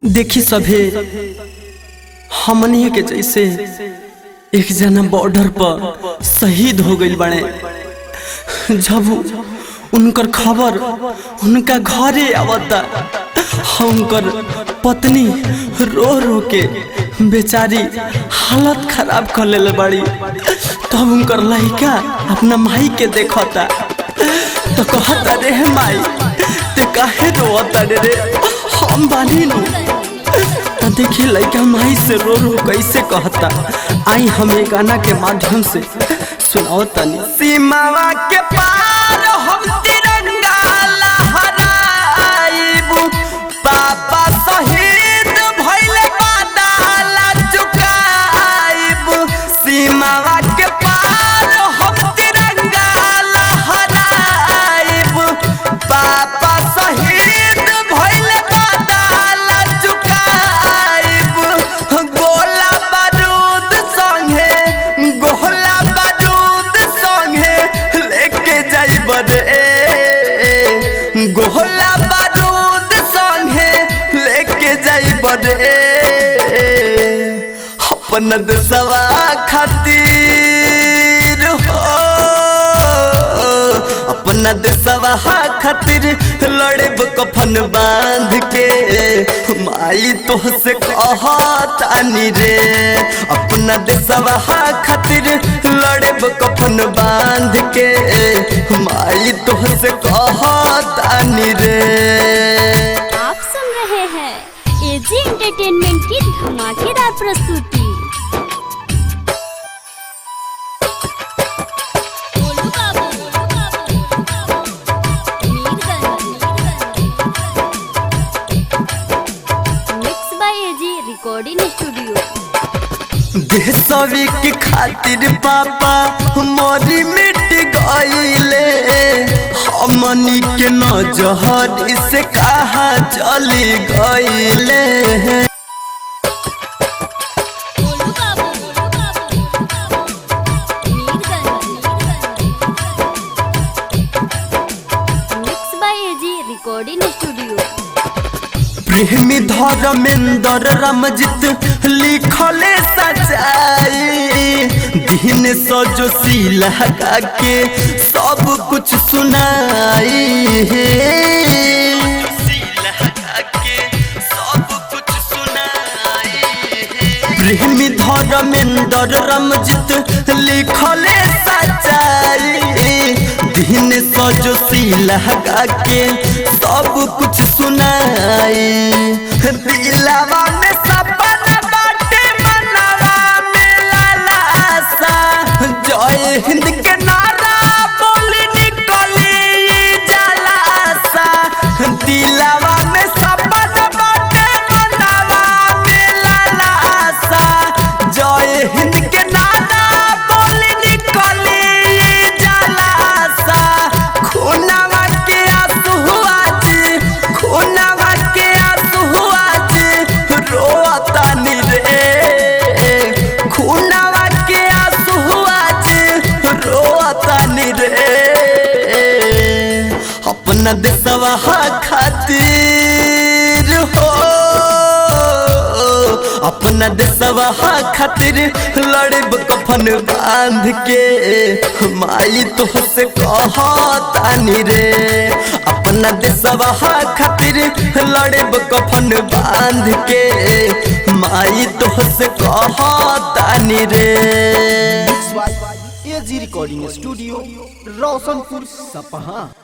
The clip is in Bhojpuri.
देखी सभे हमनी के जैसे एक जना बॉर्डर पर शहीद हो गइल बने जब उनकर खबर उनका घरे आवता उनकर पत्नी रो रो के बेचारी हालत खराब कर ले बड़ी तब उनकर लड़का अपना माई के देखता तो कहता रे माई ते काहे रोता रे रे हम बानी नु तो देखी लड़का माई से रो रो कैसे कहता आई हमें गाना के माध्यम से सुनाओ तनी सीमावा के पार हम तिरंगा लहराइबू पापा शहीद भइले बादाला चुकाइबू सीमावा के पार हम तिरंगा लहराइबू पापा शहीद भइले बादाला चुकाइबू गोला बारूद संगे गोला बारूद संगे लेके जाइब रे गोला बारूद संगे लेके जाइब रे अपन देशवा खातिर हो अपना देशवा खातिर लड़ब कफन बांध के माई तो से कहतानी रे अपना देशवा खातिर लड़ब कफन बांध के माई तो से कहतानी रे आप सुन रहे हैं एजी एंटरटेनमेंट की धमाकेदार प्रस्तुति Golu Babu, mix by AG recording studio देशवी के खातिर पापा मोरी मिट गईले हमनी के नजहर से कहा चली गईले Golu Babu, mix by AG recording studio प्रेमी धर्मेंद्र रमजित लिखले सजाई दिन सजो लगा के सब कुछ सुनाई प्रेमी धर्मेंद्र रमजित लिखले सजाई दिन सजो लगा के सब कुछ सुनाई दिलावा में सपना बाटे मनवा में लालासा जय हिंद के नारा बोली निकली जलासा दिलावा में सपना बाटे मनवा में लालासा जय हिंद के नारा बोली निकली जलासा खूनवा के आंसू आज खूनवा के आंसू आज रोतानी रे खूनवा के आंसू आज रोतानी रे अपना देशवा खातिर हो अपना देशवा खातिर लड़ब कफन बांध के माई तो से कहतानी रे अपना देशवा खातिर लड़ब कफन बांध के माई तो से कहतानी रे एजी रिकॉर्डिंग स्टूडियो रोशनपुर सपहा